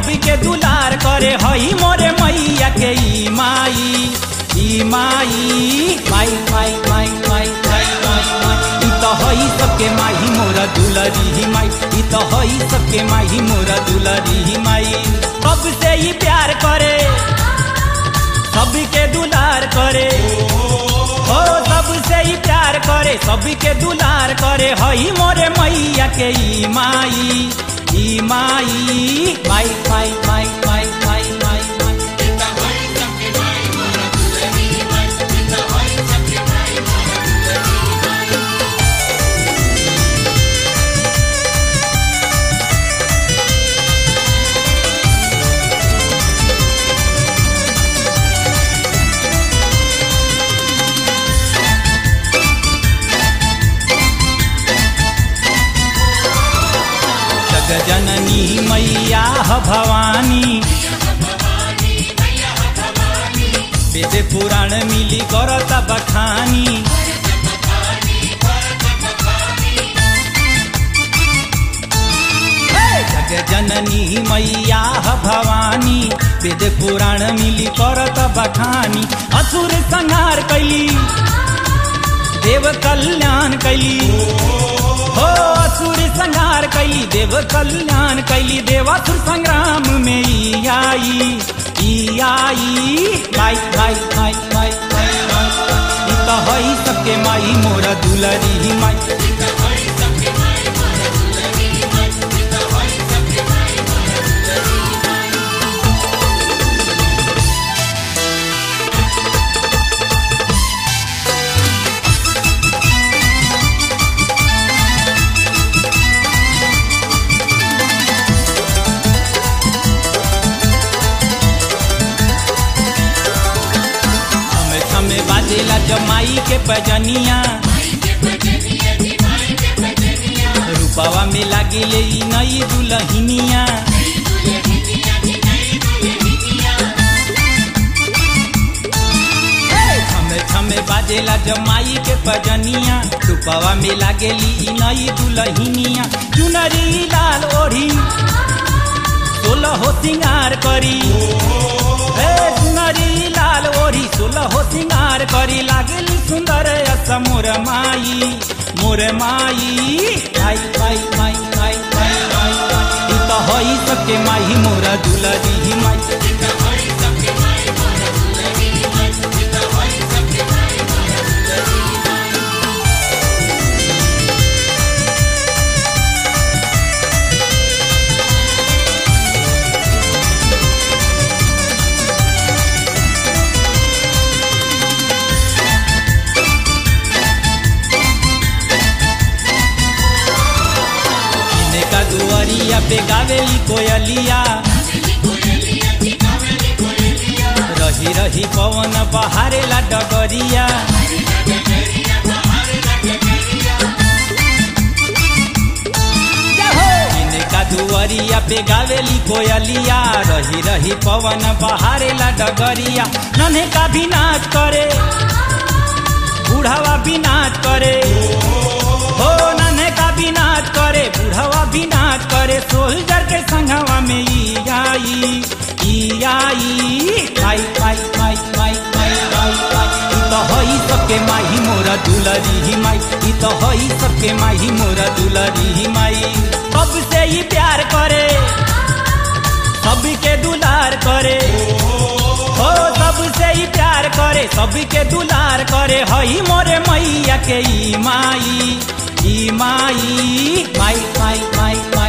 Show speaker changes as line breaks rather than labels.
सबके दुलार करे हई मोरे मैया के ई माई ई माई माई माई माई माई माई माई माई ई तो हई सबके माही मोरा दुलरी माई ई तो हई सबके माही मोरा दुलरी माई सबसे ही प्यार करे सबके दुलार करे हो सबसे ही प्यार करे सबके दुलार करे हई मोरे मैया के ई माई ई माई माई माई माई माई माई माई माई जग जननी मैया ह भवानी वेद पुराण मिली करत बखानी जग जननी मैया ह भवानी वेद पुराण मिली करत बखानी असुर संहार कैली देव कल्याण कैली हो असुर संहार कैली देव कल्याण कैली देवासुर संग्राम में ई आई ई आई माई माई माई माई माई माई ई तो हई सबके माई मोरा दुलरी माई हमें हमें बाजेला जमाई के पजनिया रूपावा में लागी ले ई नई दुलहिनिया हमें हमें बाजेला जमाई के पजनिया रूपावा में लागेली ई नई दुलहिनिया चुनरी लाल ओढ़ी सोलह हो सिंगार करी हे सुनरी लाल ओढ़ी सोलह हो सिंगार करी लागेली सुंदर अस मोर माई मोर माई माई माई माई माई माई माई माई ई तो हई सबके माई मोरा दुलरी माई इने का दुआरिया पे गावेली कोयलिया रही रही पवन बहारेला डगरिया इनका दुआरिया पे गावेली कोयलिया रही रही पवन बहारेला डगरिया नन्हे का भी नाच करे बूढ़ावा भी नाच करे हो नन्हे का भी नाच करे बूढ़ावा भी नाच करे सोल्जर के संगवा में ई आई ई आई माई माई माई माई माई माई माई ई तो हई सबके माही मोरा दुलरी माई ई तो हई सबके माही मोरा दुलरी माई सबसे ही प्यार करे सबके दुलार करे हो सबसे ही प्यार करे सबके दुलार करे हई मोरे मैया के ई माई ई माई माई माई माई